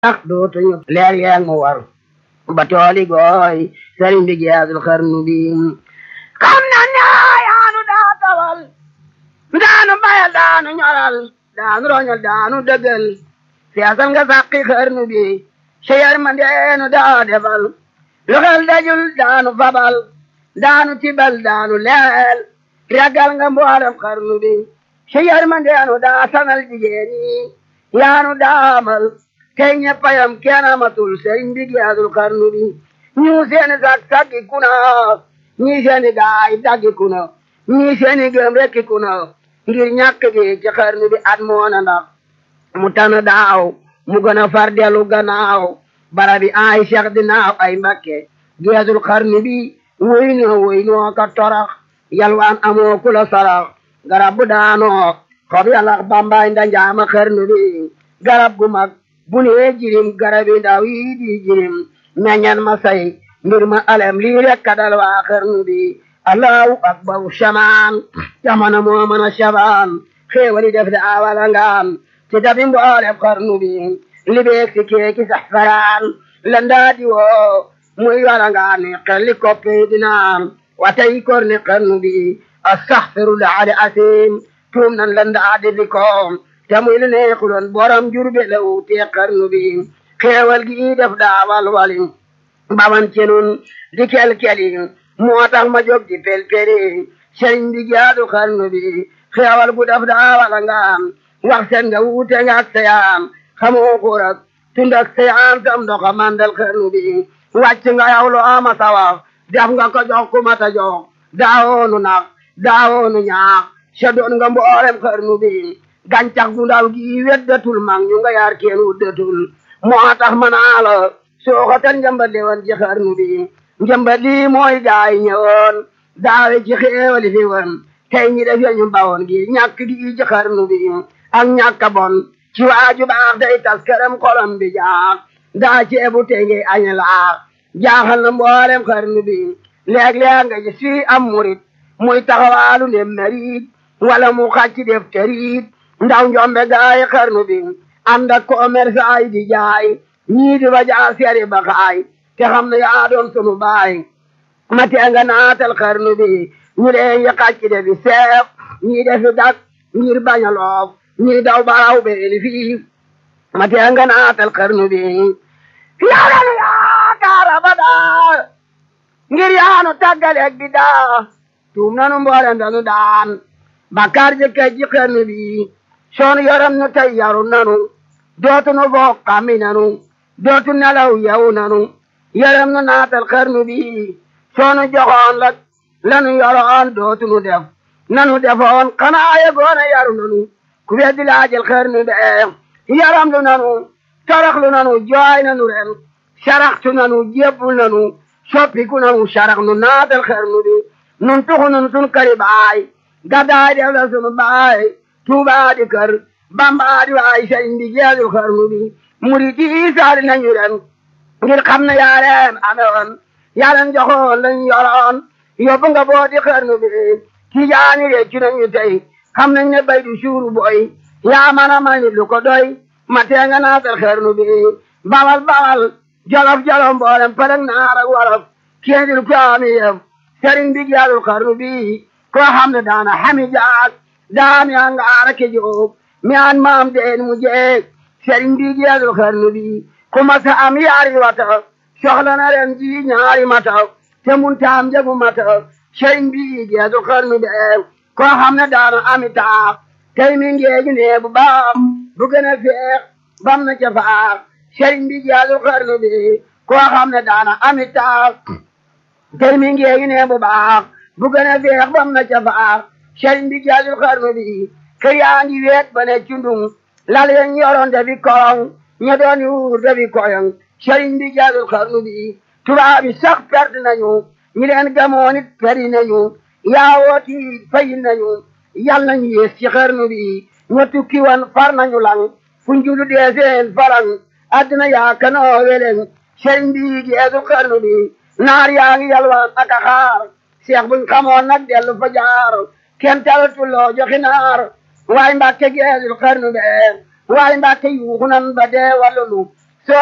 tax dootuñu leer yeeg mu war ba tooli gooy sëriñ bi geesul xarnu bi xam na ne yaanu daa tawal daanu bayal daanu ñoral daanu roñal daanu dëggal seesal nga sàqi xarnu bi seyar ma ndeenu daa defal lu xel dajul daanu fabal daanu tibal daanu leel ragal nga mboolem xarnu bi seyar ma ndeenu daa sanal jigéen ñi yaanu daamal tey ñeppayam kenn amatul sëriñ bi geesul xarnu bi ñu seeni sak sakki kuna ñii seeni gaay daggi kuna ñii seeni gëm rekki kuna ngir ñàkk gi ci xarnu bi at moona ndax mu tana daaw mu gën a far dellu gannaaw barabi ay cheikh dinaaw ay mbakke geesul xarnu bi woy noo woy noo ka torax yalwaan amoo kula sarax garab bu daanoo xob yalax bambaay ndanjaama xarnu bi garab gu mag bu nee jirim garabi ndaw yi di jirim meññan ma say mbir ma alem lii rek kadal waa xarnu bi allahu akbaru shamaan jamana moo mën a shabaan xéewali def de awala ngaan ci dabi mboolem xarnu bi libeeg si keeki sax faraan landaa di woo muy wala ngaan ni xelli koppi dinaan watay kor ni xarnu bi astaxfirullah ali asim tuum nan landaa di di koom te muy lu neexuloon borom jurbe la wuutee xarnu bi xéewal gi def daawal wali baman ci nun di kel-keli moo tax ma jóg di pel-peli sëriñ bi jaadu xarnu bi xéewal gu def daawal ngaam wax seen nga wuute nga ak seyaan xamoo xurak tund ak seyaan sam ndoxa mandal xarnu bi wàcc nga yow lu ama sawax def nga ko jox ku mata jox daawoonu nax daawoonu ñaax sa doon nga mboolem xarnu bi gàncax gu ndaw gi weddatul mag ñu nga yaar kenn wuddatul moo tax ma naa la sooxatal njëmbat li woon ci xarnu bi njëmbat lii mooy gaay ñëwoon daawe ci xéewali fi woon tey ñi def ñu bawoon gi ñàkk gi ci xarnu bi ak ñàkk bon ci waaju baax day tas këram xolam bi jaax daa ceebu tey ngi añ laax jaaxal na mboolem xarnu bi léeg-léeg nga gis fii am murit muy taxawaalu ne merit wala mu xàcc def terit ndaw njombe gaay xarnu bi ànd ak commerce ay di jaay ñii di ba jaa seeri ba xaay te xam ne yaa doon sunu baay ma tee nga naatal xarnu bi ñu leen yi xàcc de bi seef ñii defi dak ngir bañ a loof ñii daw baraw beeli fii ma tee nga naatal xarnu bi yaaranu yaakaar abadaa ngir yaanu tàggaleeg bi daa tuum nanu mboolem danu daan bakkaar jëkkee ji xarnu bi soonu yoram nu tey yaru nanu dootu nu foog xammi nanu dootu nelaw yow nanu yaram nu naatal xarnu bi soonu joxoon la lanu yoroon dootu nu def nanu defoon xanaa yegoona yaru nanu ku weddi laajal xarnu be yaram lu nanu toroxlu nanu jooy nanu ren saraxtu nanu jébbul nanu soppiku nanu sarax nu naatal xarnu bi nun tuxu nun sun kari baay gaddaay def la sunu baay tuubaa di kër bambaa di waay sëriñ bi jeexul xarnu bi murid yi saali nañu ren ngir xam ne yaa leen amewoon yaa leen joxoon lañ yoroon yóbbu nga boo di xarnu bi tijaani réccu nañu tey xam nañ ne bay du suuru boy yaa mën a may lu ko doy ma tee nga naatal xarnu bi bawal bawal jolof jolof mboolem përëg naar ak wolof kéendil ko ami yëf sëriñ bi jeexul xarnu bi koo xam ne daana xami jaag daam yaa nga aara ke jóob mi an maam deen mu jeeg sëriñ bi jeexul xarnu bi ku masa am yaari wata soxla na ren ji ñaari mata te mun taam jagu mata sëriñ bi jeexul xarnu bi koo xam ne daana ami taax tey mi ngeegi nee bu baax bu gën a feex bam na ca faax sëriñ bi jeexul xarnu bi koo xam ne daana ami taax tey mi ngeegi nee bu baax bu gën a feex bam na ca faax sëriñ bi jeexul xarnu bi kër yaa ngi weet ba ne cundung lal yañ yoroon dafi korong ña doon yuur dafi koyong sëriñ bi jeexul xarnu bi tubaab yi sax perte nañu ñi leen gamoon it peri nañu yaawooti fayi nañu yal nañu yées ci xarnu bi ña tukki woon far nañu lang fu njulu dee seen farang addina yaa kanoo weleng sëriñ bi jeexul xarnu bi naar yaa ngi yalwaan ak a xaar seex buñ xamoon nag dellu fa jaar kenn talatuloo joxi naar waaye mbàkke geesul xarnu be waaye mbàkke yuuxu nan ba dee wàllunu